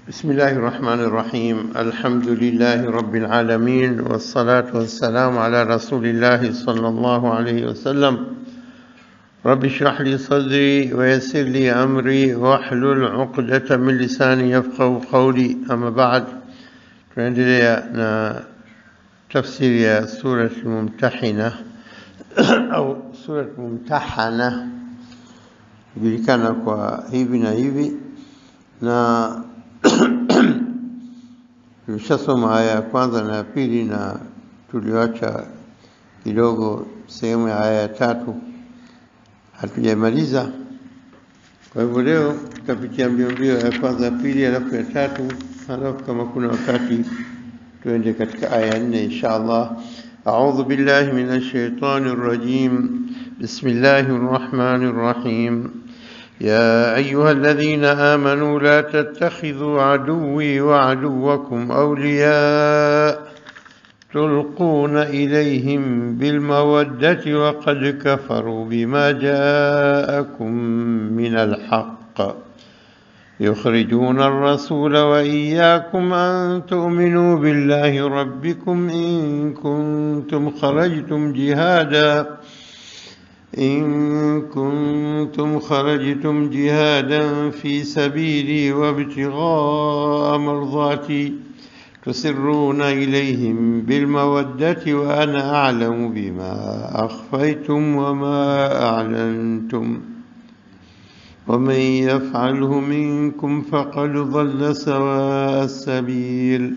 بسم الله الرحمن الرحيم الحمد لله رب العالمين والصلاة والسلام على رسول الله صلى الله عليه وسلم رب اشرح لي صدري ويسر لي أمري واحلل عقدة من لساني يفقه قولي أما بعد tunaendelea na tafsiri ya surati mumtahina au surati mumtahana kujulikana kwa hivi na hivi na tulishasoma aya ya kwanza na ya pili na tuliwacha kidogo sehemu ya aya ya tatu hatujamaliza. Kwa hivyo leo tutapitia mbio mbio ya kwanza ya pili, alafu ya tatu, alafu kama kuna wakati tuende katika aya ya nne insha Allah. أعوذ بالله من الشيطان الرجيم بسم الله الرحمن الرحيم يا أيها الذين آمنوا لا تتخذوا عدوي وعدوكم أولياء تلقون إليهم بالمودة وقد كفروا بما جاءكم من الحق يخرجون الرسول وإياكم أن تؤمنوا بالله ربكم إن كنتم خرجتم جهادا إن كنتم خرجتم جهادا في سبيلي وابتغاء مرضاتي تسرون إليهم بالمودة وأنا أعلم بما أخفيتم وما أعلنتم ومن يفعله منكم فقد ضل سواء السبيل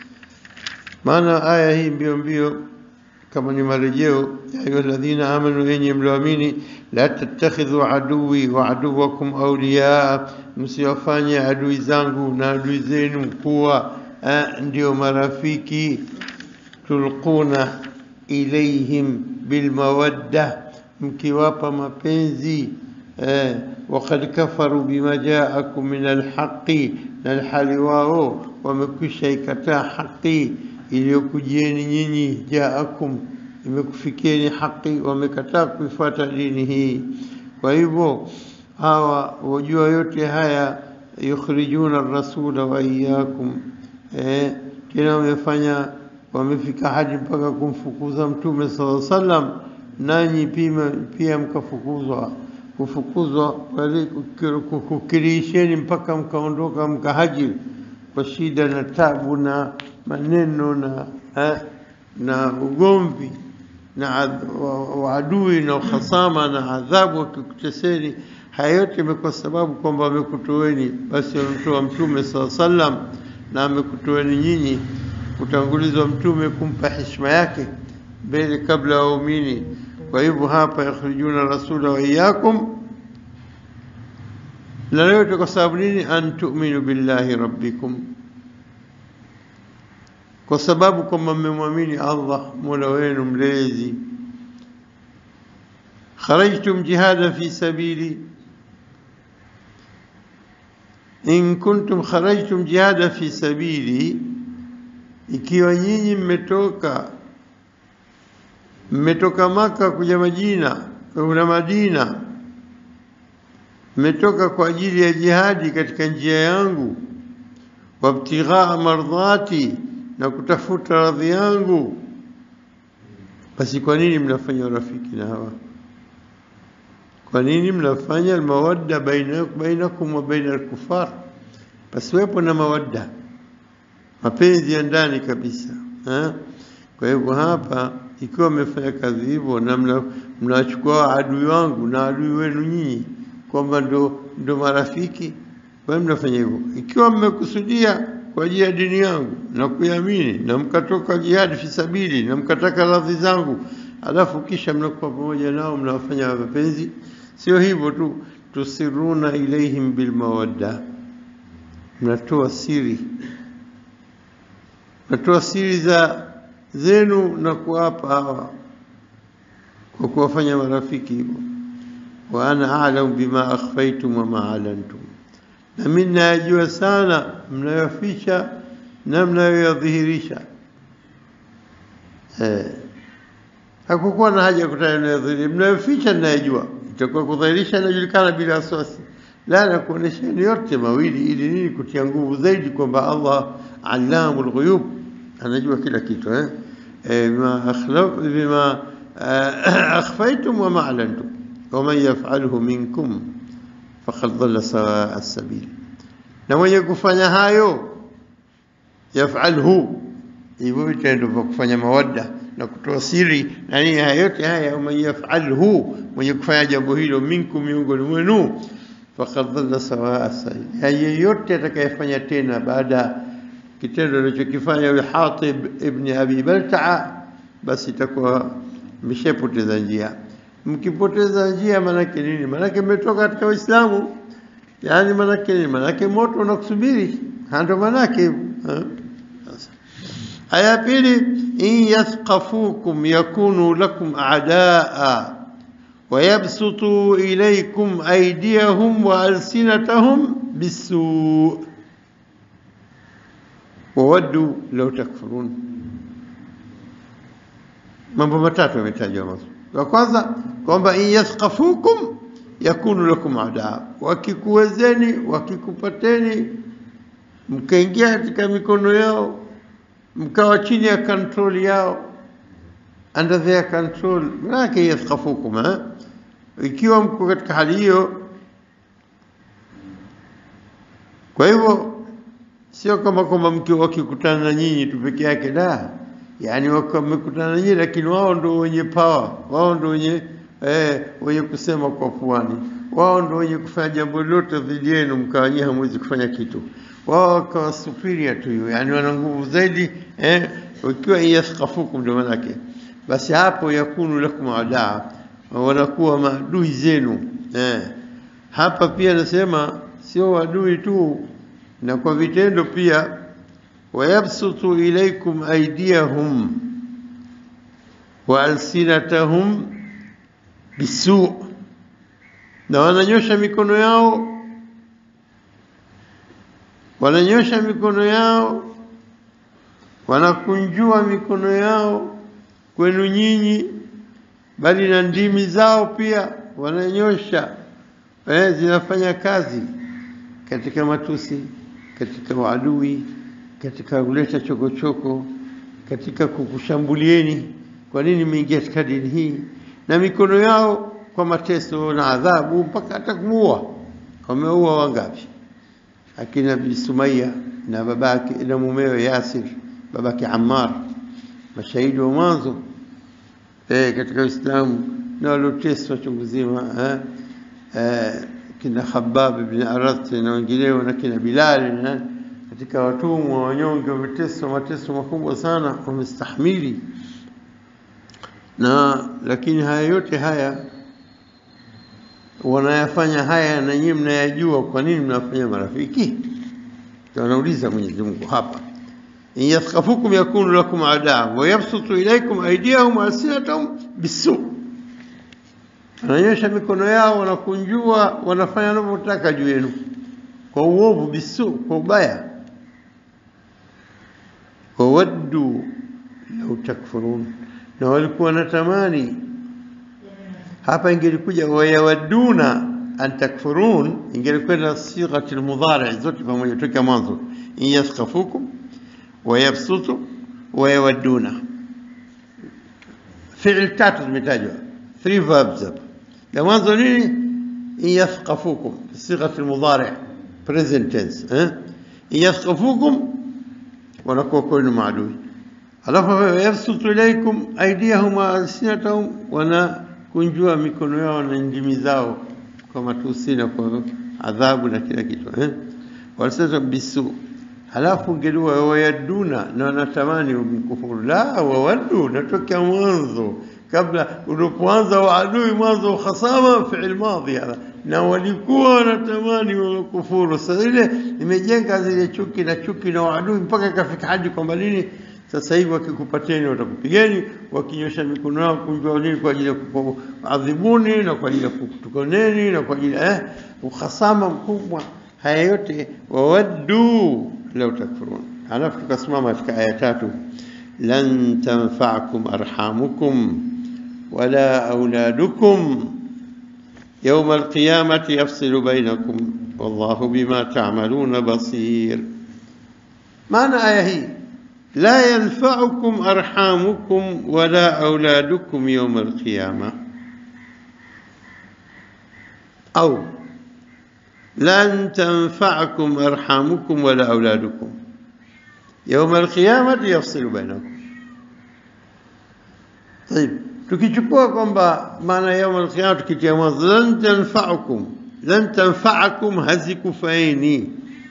معنى آية هي mbio mbio kama ni marejeo ya ayuha alladhina amanu yenye mlioamini la tattakhidhu aduwi wa aduwakum awliyaa msiwafanye adui zangu na adui zenu kuwa eh, ndio marafiki tulquna ilaihim bilmawadda mkiwapa mapenzi eh, wakad kafaru bima jaakum min alhaqi na alhali wao wamekwisha ikataa haqi iliyokujieni nyinyi jaakum imekufikieni haki wamekataa kuifuata dini hii kwa hivyo hawa wajua yote haya yukhrijuna rasula wa iyakum eh, tena wamefanya wamefika hadi mpaka kumfukuza mtume sala sallam nanyi pia, pia mkafukuzwa kufukuzwa kukirisheni mpaka mkaondoka mkahajiri kwa shida na tabu na maneno na eh, na ugomvi na uadui na uhasama na adhabu wakikuteseni. Haya yote imekuwa sababu kwamba wamekutoweni, basi wamemtoa Mtume saa sallam na amekutoweni nyinyi, kutangulizwa Mtume kumpa heshima yake mbele kabla ya waumini. Kwa hivyo hapa yakhrijuna rasula wa iyakum, na yote kwa sababu nini? an tu'minu billahi rabbikum kwa sababu kwamba mmemwamini Allah mola wenu mlezi. kharajtum jihada fi sabili, in kuntum kharajtum jihada fi sabili, ikiwa nyinyi mmetoka mmetoka Maka kuja Madina kuna Madina, mmetoka kwa ajili ya jihadi katika njia yangu, wabtighaa mardhati na kutafuta radhi yangu, basi kwa nini mnafanya urafiki na hawa? Kwa nini mnafanya almawadda bainakum wa baina alkufar? Pasiwepo na mawadda, mapenzi ya ndani kabisa ha? Kwa hivyo hapa, ikiwa mmefanya kazi hivyo na mnachukua adui wangu na adui wenu nyinyi kwamba ndo, ndo marafiki, kwa hiyo mnafanya hivyo. Ikiwa mmekusudia kwa ajili ya dini yangu na kuiamini na mkatoka jihadi fi sabili na mkataka radhi zangu, alafu kisha mnakuwa pamoja nao mnawafanya mapenzi. Sio hivyo tu, tusiruna ilaihim bilmawadda, mnatoa siri, mnatoa siri za zenu na kuwapa hawa kwa kuwafanya marafiki hivyo. wa ana a'lamu bima akhfaytum wa ma alantum na mimi nayajua sana mnayoficha na mnayoyadhihirisha. Eh, hakukuwa na haja ya kutaja mnayodhihirisha, mnayoficha ninayajua, itakuwa kudhihirisha inajulikana bila wasiwasi, la nakuonesheni yote mawili ili nini kutia nguvu zaidi kwamba Allah allamul ghuyub anajua kila kitu eh Eh, bima akhlaf bima eh, akhfaytum wa ma a'lantum wa man yaf'alhu minkum faqad dhalla sawa as-sabil na mwenye kufanya hayo yaf'alhu hivyo vitendo vya kufanya mawadda na kutoa siri na nini haya yote haya man yaf'alhu mwenye kufanya jambo hilo minkum miongoni mwenu faqad dhalla sawa as-sabil yeyote atakayefanya tena baada kitendo alichokifanya yule Hatib ibn Abi Baltaa, basi itakuwa mshapoteza njia. Mkipoteza njia maanake nini? Maanake mmetoka katika Uislamu. Yaani maanake nini? Maanake moto unakusubiri, ndio maanake ha? Sasa. Aya ya pili, in yathqafukum yakunu lakum a'daa ويبسطوا إليكم أيديهم وألسنتهم بالسوء wawaddu law takfurun. Mambo matatu yametajwa mwanzo. La kwanza kwamba in yathqafukum yakunu lakum adaa, wakikuwezeni wakikupateni, mkaingia katika mikono yao, mkawa chini ya control yao, under their control, manake yathqafukum eh? Ikiwa mko katika hali hiyo, kwa hivyo sio kama kwamba mke wakikutana na nyinyi tu peke yake, la, yani wamekutana na nyinyi, lakini wao ndio wenye power, wao ndio wenye eh, wenye kusema kwa puani, wao ndio wenye kufanya jambo lolote dhidi yenu, mkawa nyinyi hamwezi kufanya kitu. Wao wakawa superior to you, yani wana nguvu zaidi eh, ikiwa yathqafukum, ndio maana yake. Basi hapo yakunu lakum adaa, wanakuwa maadui zenu eh. Hapa pia nasema sio wadui tu na kwa vitendo pia, wayabsutu ilaikum aydiyahum wa alsinatahum bisu, na wananyosha mikono yao, wananyosha mikono yao, wanakunjua mikono yao kwenu nyinyi, bali na ndimi zao pia wananyosha, eh, zinafanya kazi katika matusi katika uadui, katika kuleta chokochoko, katika kukushambulieni, kwa nini mmeingia katika dini hii, na mikono yao kwa mateso na adhabu, mpaka hata kumuua. Wameua wangapi? Akina Bi Sumaya na babake na mumewe Yasir, babake Ammar, mashahidi wa mwanzo eh, katika Uislamu na walioteswa chungu zima eh, eh, kina Khabbab ibn Arath na wengineo na kina Bilal na katika watumwa wanyonge wameteswa mateso makubwa sana, wamestahimili na lakini haya yote haya wanayafanya haya na nyinyi mnayajua, kwa nini mnafanya marafiki? Wanauliza Mwenyezi Mungu hapa, in yathqafukum yakunu lakum adaa wa yabsutu ilaykum aydiyahum wa alsinatahum bisu wananyosha mikono yao, wanakunjua, wanafanya wanavyotaka juu yenu kwa uovu, bisu, kwa ubaya. Wawaddu lau takfurun, na walikuwa wanatamani. Hapa ingelikuja wayawadduna an takfurun, ingelikwenda sighati almudhari zote pamoja toka mwanzo, in yathqafukum wayabsutu wayawadduna. Fi'il tatu zimetajwa, three verbs hapa la mwanzo nini? in yathqafukum sighati almudhari present tense eh? in yathqafukum wanakuwa kwenu maadui, alafu yabsutu ilaikum aydiyahum wa alsinatahum, wanakunjua mikono yao na ndimi zao kwa matusi na kwa adhabu na kila kitu eh? walisema bisu halafu ngeliwa wayaduna na wanatamani mkufuru. La, wawaddu natokea mwanzo kabla ulipoanza waadui mwanzo khasama fi'il madhi hadha, na walikuwa wanatamani wakufuru. Sasa ile imejenga zile chuki na chuki na waadui mpaka ikafika hadi kwamba nini, sasa hivi wakikupateni watakupigeni, wakinyosha mikono yao kunjua nini kwa ajili ya kuadhibuni na kwa ajili ya kutukoneni na kwa ajili eh, ukhasama mkubwa. Haya yote wawaddu lau takfurun. Halafu tukasimama katika aya tatu lan tanfa'akum arhamukum wala auladukum yawma alqiyamati yafsilu bainakum wallahu bima ta'maluna basir. Maana aya hii la yanfa'ukum arhamukum wala auladukum yawm alqiyama au lan tanfa'akum arhamukum wala auladukum yawm alqiyamati yafsilu bainakum. Tayib, tukichukua kwamba maana ya yaumul qiyama tukitia mwanzo lan tanfa'ukum lan tanfa'akum hazikufaini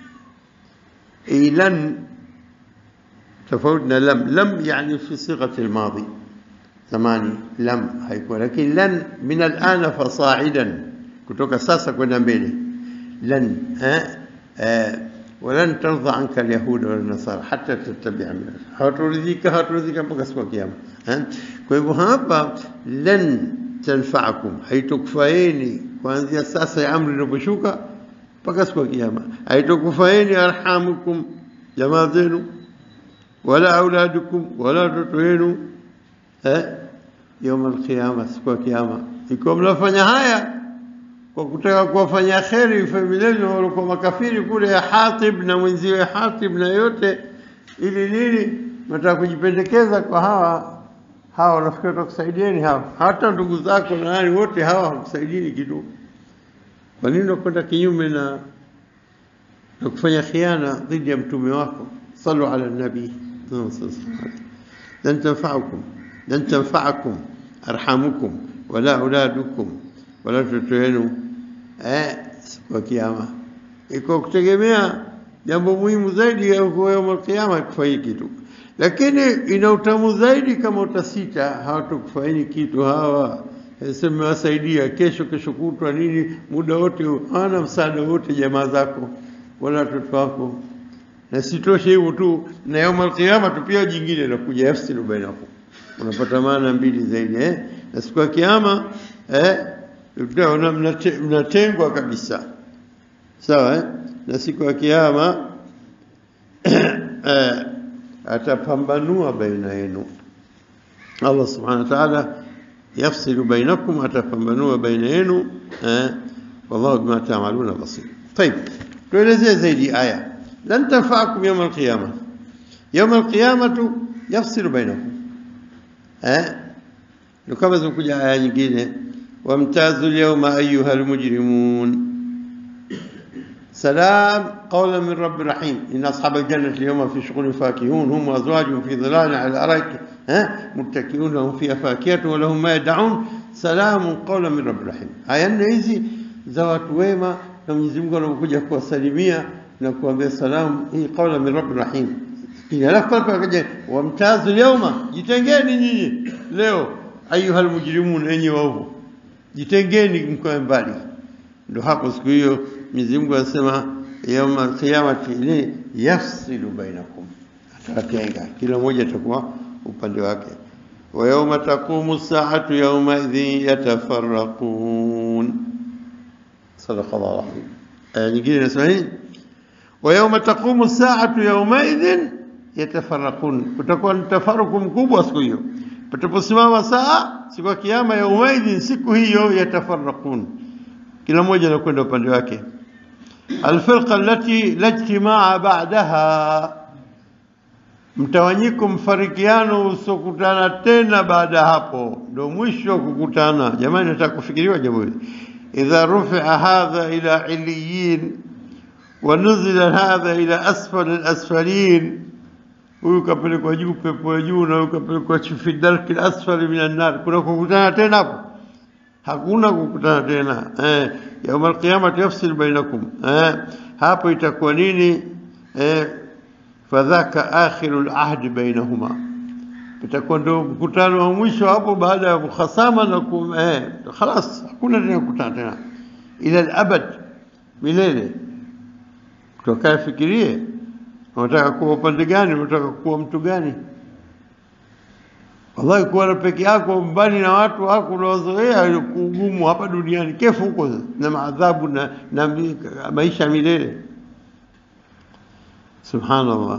lan tofauti na lam lam yani fi sighati almadi zamani lam haikuwa lakini lan min alana fasa'idan kutoka sasa kwenda mbele lan eh ولن ترضى عنك اليهود ولا النصارى حتى تتبع ملتهم hawaturidhika hawaturidhika mpaka siku ya kiyama kwa hivyo hapa lan tanfa'akum haitokufaeni kuanzia sasa ya amri inaposhuka mpaka siku ya kiyama haitokufaeni arhamukum jamaa zenu wala auladukum wala watoto wenu eh يوم القيامة siku ya kiyama ikiwa mnafanya haya kwa kutaka kuwafanya kheri familia walikuwa makafiri kule ya Hatib na mwenziwe Hatib na yote, ili nini? Nataka kujipendekeza kwa hawa hawa, wanafikiri watakusaidieni hawa, hata ndugu zako na nani wote hawa hawakusaidieni kitu. Kwa nini unakwenda kinyume na na kufanya khiana dhidi ya mtume wako? Sallu ala nabii lan tanfa'ukum lan tanfa'akum arhamukum wala auladukum wala watoto wenu eh, siku ya kiyama iko kutegemea jambo muhimu zaidi ya yaumul kiyama kufanya kitu, lakini ina utamu zaidi kama utasita, hawatakufaini kitu hawa sema wasaidia kesho kesho kutwa nini, muda wote hawana msaada wote jamaa zako wala watoto wako. Na sitoshe hivyo tu, na yaumul kiyama tu pia jingine nakuja yafsilu bainakum, unapata maana mbili zaidi eh, na siku ya kiyama eh utaona mnatengwa kabisa sawa eh? na siku ya kiyama eh, atapambanua baina yenu Allah subhanahu wa ta'ala yafsilu bainakum atapambanua baina yenu eh? wallahu bima ta'maluna basir طيب tuelezee zaidi aya lan tanfa'akum yawm al-qiyamah yawm al-qiyamah yafsilu bainakum eh ndio kama zimekuja aya nyingine وامتازوا اليوم أيها المجرمون سلام قولا من رب رحيم إن أصحاب الجنة اليوم في شغل فاكهون هم وأزواجهم في ظلال على الأرائك ها متكئون لهم فيها فاكهة ولهم ما يدعون سلام قولا من رب رحيم aya nne hizi za watu wema na Mwenyezi Mungu anapokuja kuwasalimia na kuambia salamu hii qaula min rabbi rahim alafu pale akaja wamtazu lyauma jitengeni nyinyi leo ayuha almujrimun enyi waovu jitengeni mkoe mbali. Ndio hapo siku hiyo Mwenyezi Mungu anasema yauma alqiyamati ni yafsilu bainakum, atawatenga kila mmoja atakuwa upande wake. wa yauma taqumu saatu yauma idhin yatafarraqun. Sadaqa Allah rahim. Aya nyingine inasema nini? wa yauma taqumu saatu yauma idhin yatafarraqun, kutakuwa ni tafaruku mkubwa siku hiyo pataposimama saa siku ya kiyama ya umaidhin, siku hiyo yatafarraqun, kila mmoja anakwenda upande wake. Alfirqa allati la ijtimaa ba'daha, mtawanyiko, mfarikiano usiokutana tena baada ya hapo, ndio mwisho wa kukutana. Jamani, nataka kufikiriwa jambo hili. Idha rufia hadha ila iliyin wa nuzila hadha ila asfal alasfalin huyu kapelekwa juu pepo ya juu na huyu kapelekwa fi darki asfali minan nar. Kuna kukutana tena hapo? Hakuna kukutana tena eh. Yauma alqiyamati yafsil bainakum eh. Hapo itakuwa nini eh? Fadhaka akhiru alahdi bainahuma, itakuwa ndio mkutano wa mwisho hapo baada ya mukhasama na kum, eh, khalas hakuna tena kukutana tena ila alabad, milele. Tukae fikirie unataka kuwa upande gani? Unataka kuwa mtu gani? Wallahi, kuwa na peke yako mbali na watu wako unaozoea kugumu hapa duniani, kefu huko na maadhabu na, na maisha milele. Subhanallah,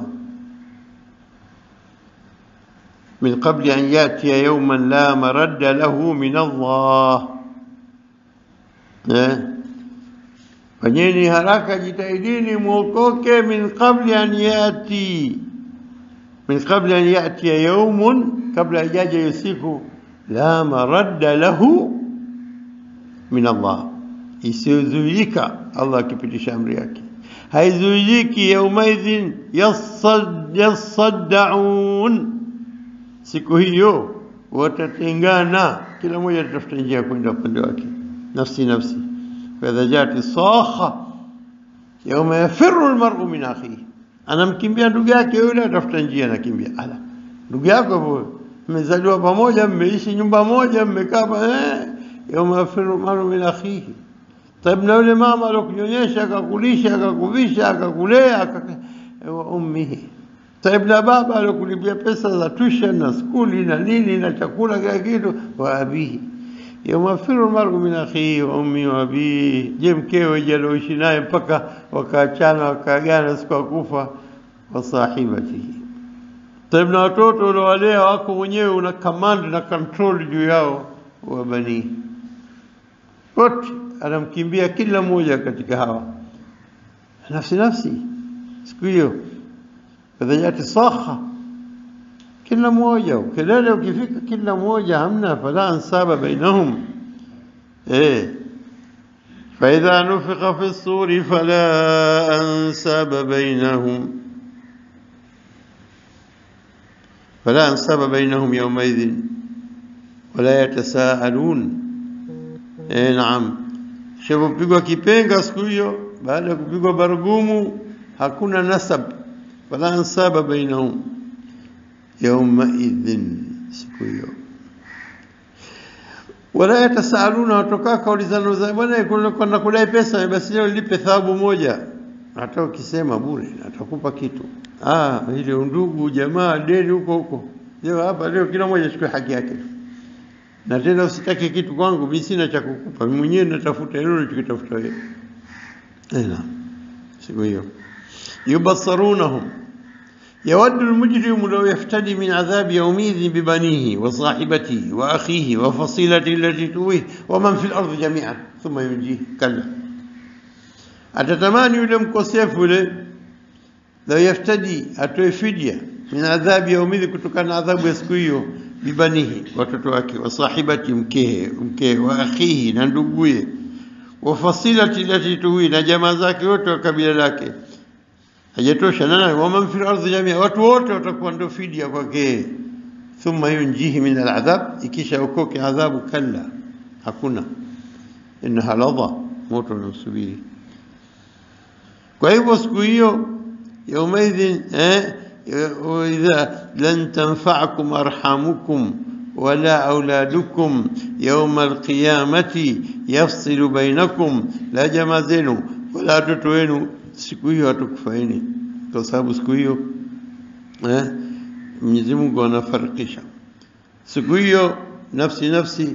min qabli an yatiya yawman la maradda lahu min Allah eh? fanyeni haraka, jitahidini mwokoke, min qabli an yati, min qabli an yatiya yaumun, kabla ijaja hiyo siku, la maradda lahu min Allah, isiyozuilika Allah akipitisha amri yake haizuiliki. Yaumaidhin yasaddaun, siku hiyo watatengana, kila mmoja atatafuta njia ya kwenda upande wake, nafsi nafsi. faidha jati sakha yauma yafiru lmaru min akhihi, anamkimbia ndugu yake yule, atafuta njia, anakimbia. Ala, ndugu yako hivyo, mmezaliwa pamoja, mmeishi nyumba moja, mmekaa eh, yauma yafiru lmaru min akhihi Taib, na yule mama alokunyonyesha akakulisha akakuvisha akakulea wa ummihi. Taib, na baba alokulipia pesa za tuition na skuli na nini na chakula kila kitu, wa abihi yauma yafiru lmaru min akhihi wa ummihi wa abihi. Je, mkewe je alioishi naye mpaka wakaachana wakaagana siku ya kufa, wa sahibatihi. Taib, na watoto uliowalea wako mwenyewe, una command na control juu yao, wa banii wote anamkimbia kila mmoja katika hawa nafsi nafsi. Siku hiyo fadhajati sakha, kila mmoja kelele ukifika, kila mmoja hamna, fala ansaba bainahum eh faidha nufika fi suri fala ansaba bainahum fala ansaba bainahum yaumaidhin wala yatasaalun. Eh, naam Shavopigwa kipenga siku hiyo, baada ya kupigwa barugumu, hakuna nasab, wala ansaba bainahum yaumaidhin, siku hiyo. Wala yatasaaluna, watokaa kaulizana za bwana, kwenda kudai pesa, basi leo lipe thawabu moja, hata ukisema bure atakupa kitu. Ah, ile undugu jamaa deni huko huko, leo hapa, leo kila mmoja achukue haki yake na tena usitake kitu kwangu, mimi sina cha kukupa, mimi mwenyewe natafuta hilo ulichokitafuta wewe. Naam, siku hiyo yubassarunahum yawaddu almujrimu law yaftadi min adhabi yawmidhin bibanihi wa sahibatihi wa akhihi wa fasilatihi allati tuwihi wa man fil ardi jami'an thumma yunjihi. Kalla, atatamani yule mkosefu yule, law yaftadi, atoe fidia min adhabi yawmidhin, kutokana na adhabu ya siku hiyo bibanihi watoto wake, wa sahibati mkehe mkehe, wa akhihi na nduguye, wa fasilati lati tuwi na jamaa zake wote wa kabila lake. Hajatosha nana, wa man fil ardhi jamia, watu wote watakuwa ndio fidia kwake. Thumma yunjihi min aladhab, ikisha ukoke adhabu. Kalla, hakuna. Innaha ladha, moto unamsubiri. Kwa hivyo siku hiyo yaumaidhin eh وإذا لن تنفعكم أرحامكم ولا أولادكم يوم القيامة يفصل بينكم لا jamaa zenu wala watoto wenu siku hiyo hatukufaini, kwa sababu siku hiyo eh, Mwenyezi Mungu anafarikisha siku hiyo nafsi nafsi.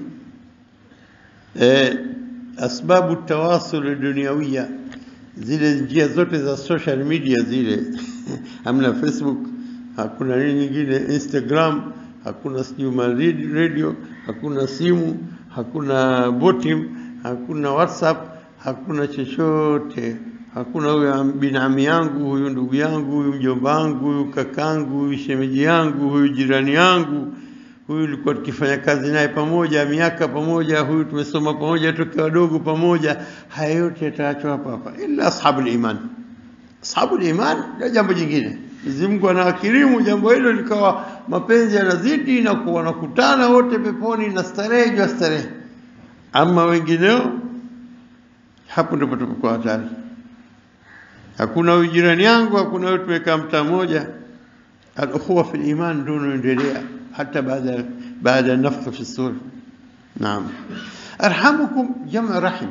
Eh, asbabu tawasul duniawia, zile njia zote za social media zile hamna Facebook, hakuna nini nyingine, Instagram, hakuna sijui radio, hakuna simu, hakuna botim, hakuna WhatsApp, hakuna chochote, hakuna huyu binami yangu, huyu ndugu yangu, huyu mjomba wangu, huyu kakangu, huyu shemeji yangu, huyu jirani yangu, huyu ulikuwa tukifanya kazi naye pamoja miaka pamoja, huyu tumesoma pamoja toka wadogo pamoja. Haya yote yataachwa hapa hapa, ila ashabul iman ashabul iman ndio jambo jingine. Mwenyezi Mungu anawakirimu jambo hilo likawa mapenzi yanazidi na kuwa wanakutana wote peponi na starehe juu ya starehe. Ama wengineo, hapo ndipo tupokuwa hatari. Hakuna huyu jirani yangu, hakuna huyu tumekaa mtaa mmoja. Al-ukhuwa fil iman ndio unaendelea hata baada baada nafkh fi sur. Naam, arhamukum jamu rahim,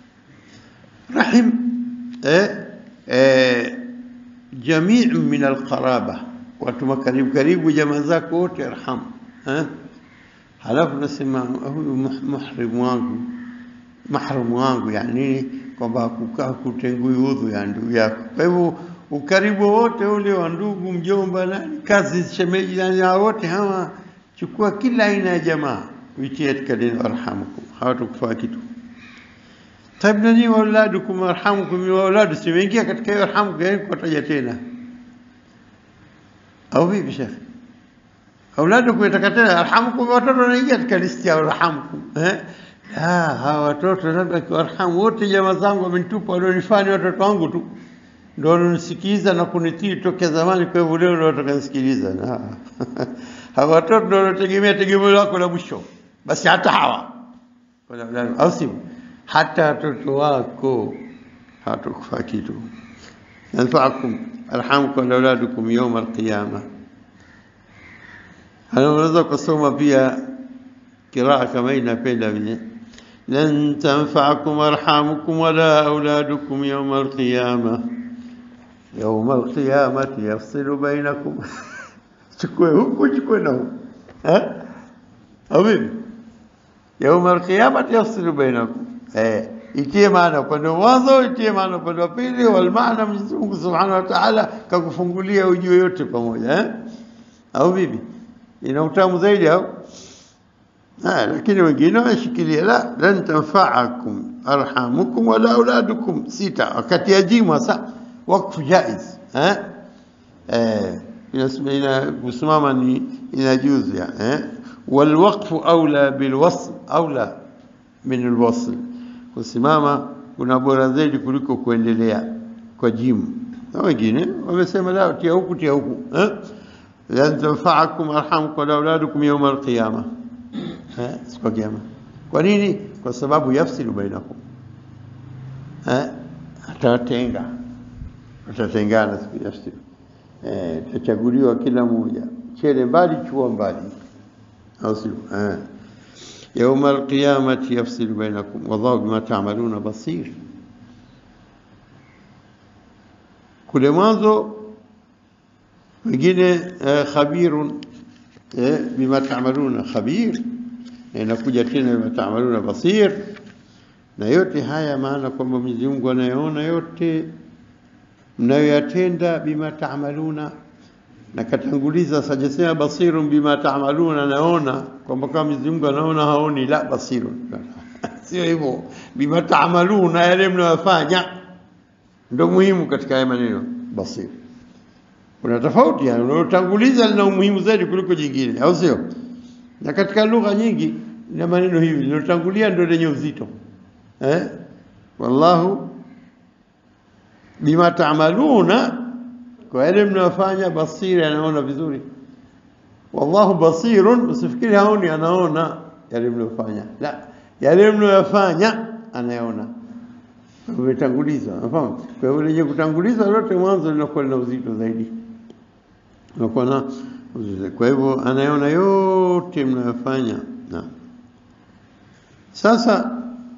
rahim eh Eh, jamii min alqaraba, watu makaribu karibu, jamaa zako wote arham eh? Halafu nasema huyu muhrimu wangu mahramu wangu, yani kwamba kukaa kutengui udhu ya ndugu yako. Kwa hivyo ukaribu wote ule wa ndugu, mjomba, nani, kazi, shemeji, nani, wote hawa, chukua kila aina ya jamaa uitie katika dini arhamukum, hawatakufaa kitu طيب nani wauladukum warhamukum wauladu simeingia katika hiyo arhamukum yani kuwataja tena au vipi shekhe auladukum itaka tena arhamukum watoto wanaingia katika listi ya arhamukum eh la hawa watoto labda kiwarhamu wote jamaa zangu wamenitupa walionifanya watoto wangu tu ndio walionisikiza na kunitii tokea zamani kwa hivyo leo ndio watakanisikiliza na hawa watoto ndio wanategemea tegemeo lako la mwisho basi hata hawa wala au sivyo hata watoto wako hawatakufaa kitu yanfaakum arhamukum auladukum yawma alqiyama unaweza kusoma pia kiraa kama hii napenda mimi lan tanfa'akum arhamukum wala auladukum yawma alqiyama yawma alqiyamati yafsilu bainakum chukue huku chukue na huku eh au vipi yawma alqiyamati yafsilu bainakum eh itie maana upande wa mwanzo itie maana upande wa pili wal maana Mwenyezi Mungu Subhanahu wa Ta'ala kakufungulia ujue yote pamoja eh au vipi ina utamu zaidi au Ah, lakini wengine wameshikilia la lan tanfa'akum arhamukum wala auladukum sita wakati ya jimu sasa wakfu jaiz eh eh ina kusimama ni inajuzu ya eh والوقف أولى بالوصل أولى من الوصل kusimama kuna bora zaidi kuliko kuendelea kwa jimu na wengine wamesema la tia huku tia huku eh lan tanfa'akum arhamukum wala auladukum yawm alqiyamah eh siku ya kiyama kwa nini kwa sababu yafsilu bainakum eh atatenga atatengana siku yafsilu eh tachaguliwa kila mmoja chele mbali chuo mbali au sio eh يوم القيامة يفصل بينكم والله بما تعملون بصير kule mwanzo wengine khabirun bima taamaluna khabir inakuja tena bima taamaluna basir na yote haya maana kwamba Mwenyezi Mungu anayeona yote mnayoyatenda bima taamaluna na katanguliza sajasema basirun bima taamaluna naona kwamba kama Mwenyezi Mungu anaona haoni la basirun sio hivyo bima taamaluna yale mnayofanya ndio muhimu katika haya maneno basir kuna tofauti yani unalotanguliza lina umuhimu zaidi kuliko jingine au sio na katika lugha nyingi na maneno hivi linalotangulia ndio lenye uzito eh wallahu bima taamaluna kwa yale mnayofanya basiri anaona vizuri wallahu basirun usifikiri haoni anaona yale mnayofanya la yale mnayofanya anayaona umetanguliza unafahamu kwa hiyo lenye kutanguliza lote mwanzo linakuwa lina uzito zaidi unakuwa na uzito kwa hivyo anayaona yote mnayofanya na sasa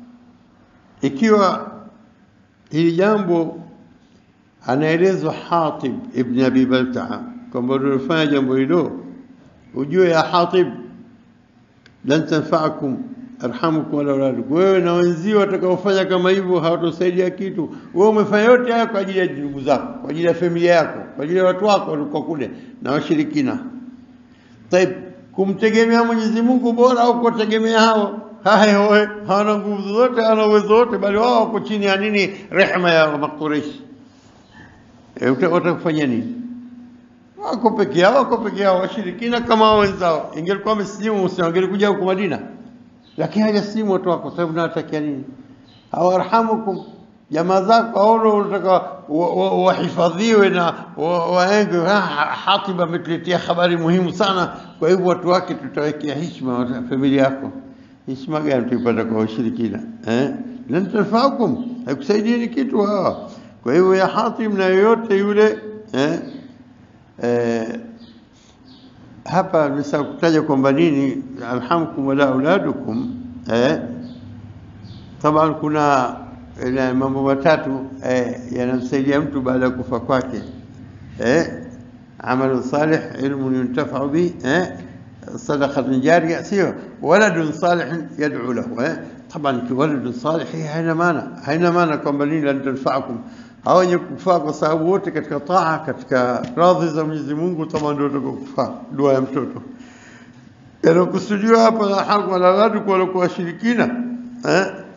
ikiwa hili jambo anaelezwa Hatib ibn Abi Baltaa kwamba ulifanya jambo hilo, ujue ya Hatib, lan tanfa'akum arhamukum wala auladukum, wewe na wenzio watakaofanya kama hivyo hawatosaidia kitu. Wewe umefanya yote haya kwa ajili ya ndugu zako, kwa ajili ya familia yako, kwa ajili ya watu wako walikuwa kule na washirikina. Taib, kumtegemea Mwenyezi Mungu bora au kuwategemea hao haya wewe hawana nguvu zote, hawana uwezo wote, bali wao wako chini ya nini? Rehema ya Makureshi. E, watakufanya nini? Wako peke yao, wako peke yao, washirikina kama wao wenzao. Ingelikuwa wamesilimu Muislamu angelikuja huko Madina, lakini hajasilimu watu wako. Sasa unawatakia nini? Hawarhamukum jamaa zako au unataka wahifadhiwe na waenge. Hatib ametuletea habari muhimu sana, kwa hivyo watu wake tutawekea heshima familia yako. Heshima gani tuipata kwa washirikina eh? lan tanfaakum, haikusaidieni kitu hawa kwa hivyo ya Hatim na yoyote yule eh, eh, hapa nimesahau kutaja kwamba nini alhamkum wala auladukum eh, taban kuna ina mambo matatu eh, yanamsaidia mtu baada ya kufa kwake eh, amalu salih ilmun yuntafau bi eh, sadaqatun jariya sio waladun salih yad'u lahu eh, طبعا ولد صالح haina maana haina maana kwamba nini lan tanfaakum hao wenye kufaa kwa sababu wote katika taa katika radhi za Mwenyezi Mungu kama ndio kufaa dua ya mtoto yanakusudiwa hapa la haku wala wadu kwa walikuwa washirikina eh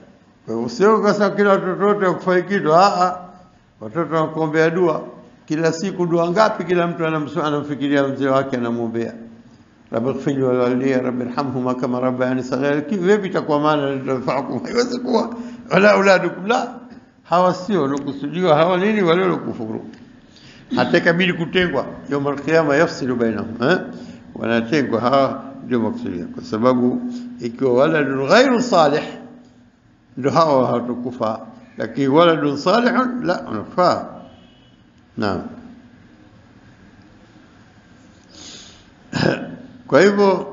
Kwa hivyo sio kasa kila watoto wote wakufai kitu. Ah, watoto wanakuombea dua kila siku. Dua ngapi? Kila mtu anamsu- anamfikiria mzee wake, anamwombea rabbi ighfirli wa walidayya rabbi irhamhuma kama rabbayani saghira. Ki- Vipi itakuwa maana litafaakum? Haiwezi kuwa wala auladukum la, hawa sio waliokusudiwa, hawa nini, wale waliokufuru. Hata ikabidi kutengwa yaumul qiyama, yafsilu bainahum, eh, wanatengwa hawa, ndio makusudia, kwa sababu ikiwa waladun ghairu salih ndio hawa hawatakufa, lakini waladun salihun la wanafaa. Naam. Kwa hivyo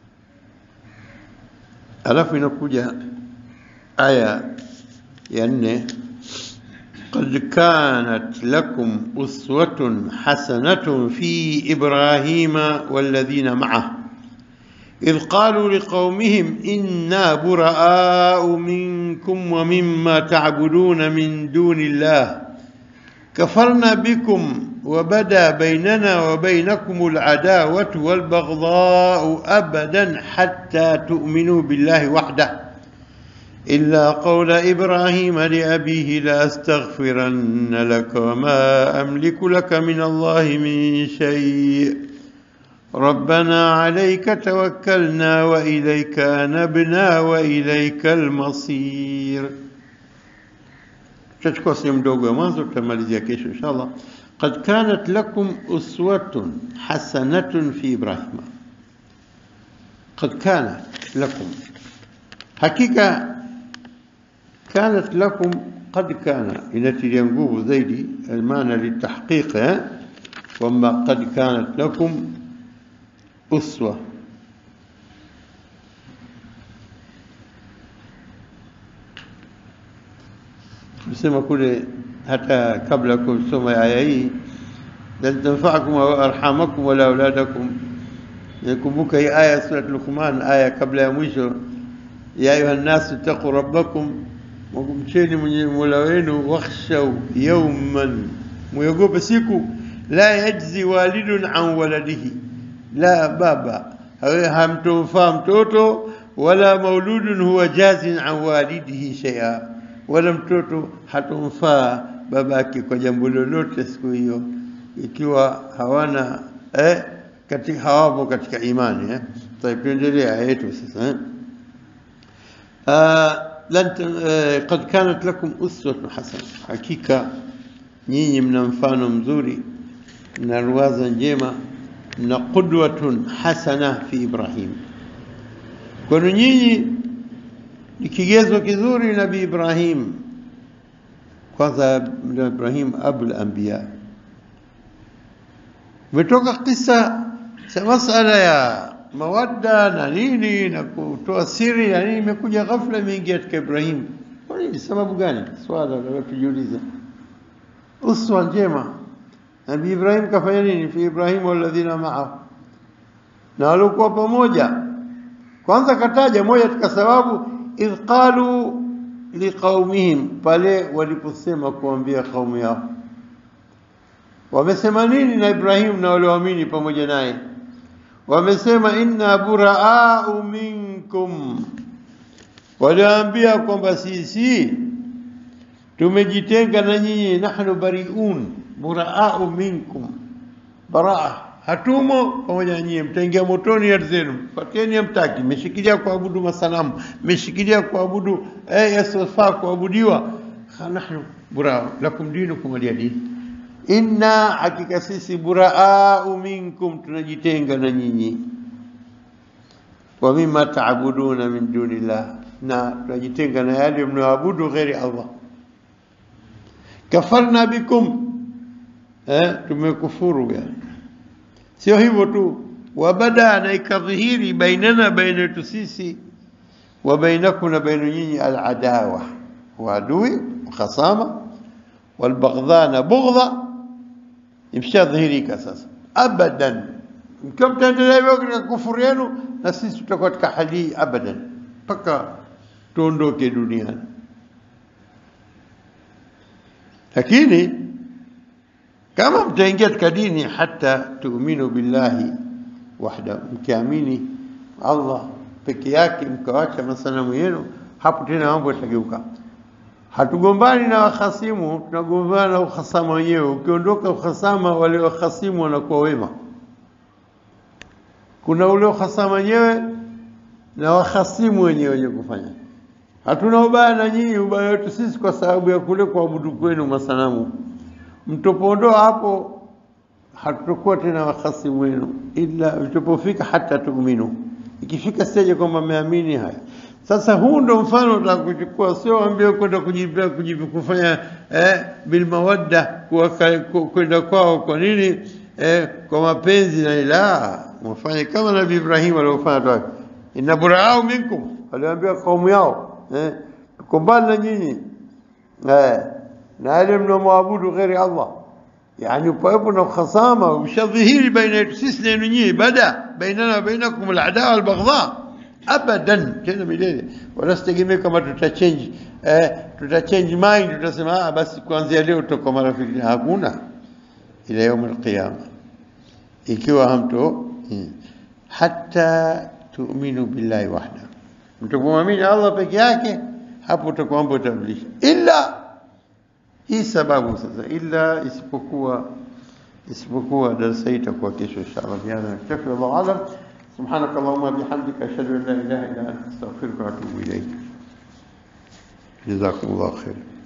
alafu inakuja aya ya nne, qad kanat lakum uswatun hasanatun fi ibrahima walladhina ma'ah إذ قالوا لقومهم إنا براء منكم ومما تعبدون من دون الله كفرنا بكم وبدا بيننا وبينكم العداوة والبغضاء أبدا حتى تؤمنوا بالله وحده إلا قول إبراهيم لأبيه لأستغفرن لك وما أملك لك من الله من شيء ربنا عليك توكلنا وإليك أنبنا وإليك المصير tutachukua sehemu ndogo ya mwanzo tutamalizia kesho inshallah qad kanat lakum uswatun hasanatun fi ibrahima qad kanat lakum hakika kanat lakum qad kana inatilia nguvu zaidi almaana litahqiq eh? kwamba qad kanat lakum uswa tusema kule hata kabla ya kusoma aya hii lan tanfa'akum arhamakum wala auladakum nakumbuka hii aya sura Luqman aya kabla ya mwisho ya ayuha nnasu taqu rabbakum mcheni mwenye mola wenu wakhshaw yawman muogope siku la yajzi walidun an waladihi la baba hamtomfaa mtoto wala mauludun huwa jazin an walidihi shay'a wala mtoto hatomfaa babake kwa jambo lolote siku hiyo, ikiwa hawana eh, katika hawapo katika imani eh. Tayeb, tuendelee aya yetu sasa eh. Ah, lan eh, qad kanat lakum uswatun hasana, hakika nyinyi mna mfano mzuri na ruwaza njema na qudwatun hasana fi Ibrahim, kwenu nyinyi ni kigezo kizuri Nabii Ibrahim. Kwanza Nabii Ibrahim abul anbiya, umetoka kisa cha masala ya mawadda na nini na kutoa siri na nini, imekuja ghafla imeingia katika Ibrahim. Kwa nini? Sababu gani? Swala la tujiuliza. Uswa njema, Nabii Ibrahim kafanya nini? fi Ibrahim walladhina ma'ahu, na waliokuwa pamoja. Kwanza kataja moja katika sababu idh qalu liqaumihim, pale waliposema kuambia kaumu yao. Wamesema nini na Ibrahim na walioamini pamoja naye? Wamesema inna buraau minkum, waliwaambia kwamba sisi tumejitenga na nyinyi, nahnu bariun buraau minkum, baraa hatumo pamoja na nyinyi, mtaingia motoni ardhi zenu, fateni hamtaki, mmeshikilia kuabudu masanamu, mmeshikilia kuabudu eh, yasiyofaa kuabudiwa. nahnu burau lakum dinukum waliya din, inna, hakika sisi buraau minkum, tunajitenga na nyinyi, wa mimma taabuduna min dunillah, na tunajitenga na yale mnaoabudu ghairi Allah. Kafarna bikum, eh, tumekufuru yani Sio hivyo tu, wabada na ikadhihiri bainana, baina yetu sisi, wa bainakum, na baina nyinyi, aladawa, uadui, khasama, walbaghdha, na bughdha, imshadhihirika sasa. Abadan, mkiwa mtaendelea hivyo katika kufuru yenu, na sisi tutakuwa katika hali hii abadan, mpaka tuondoke duniani. Lakini kama mtaingia katika dini hata tuuminu billahi wahda, mkiamini Allah peke yake, mkawacha masanamu yenu, hapo tena mambo yatageuka. Hatugombani na wahasimu, tunagombana na uhasama wenyewe. Ukiondoka uhasama, wale wahasimu wanakuwa wema. Kuna ule uhasama wenyewe na wahasimu wenyewe wenye kufanya. Hatuna ubaya na nyinyi, ubaya wetu sisi kwa sababu ya kule kuabudu kwenu masanamu. Mtopoondoa hapo, hatutakuwa tena wahasimu wenu, ila vitopofika hata tuuminu, ikifika stage kwamba mmeamini haya sasa huu ndo mfano utaka kuchukua, sio ambie kwenda kujipea kujipi kufanya eh, bil mawadda kwenda kwao. Kwa nini? Eh, kwa mapenzi na ila mfanye kama Nabii Ibrahim aliofanya tu, inna buraau minkum, aliwaambia kaumu yao eh, tuko mbali na nyinyi eh, na yale mnaomwabudu ghairi Allah, yani pawepo na khasama ushadhihiri baina yetu sisi na nyinyi, bada bainana wa bainakum al-adawa wal-baghdha abadan tena milele, wala sitegemee kama tutachange eh, tutachange mind, tutasema ah, basi kuanzia leo tutakuwa marafiki. Hakuna, ila yaum alqiyama, ikiwa hamto hmm, hata tuuminu billahi wahda, mtapomwamini Allah peke yake, hapo utakuwa mambo utabadilisha, ila hii sababu sasa, ila isipokuwa isipokuwa darasa hii itakuwa kesho inshallah. Bihadha naktafi, wallahu alam. سبحانك اللهم وبحمدك أشهد أن لا إله إلا أنت أستغفرك وأتوب إليك جزاكم الله خيرا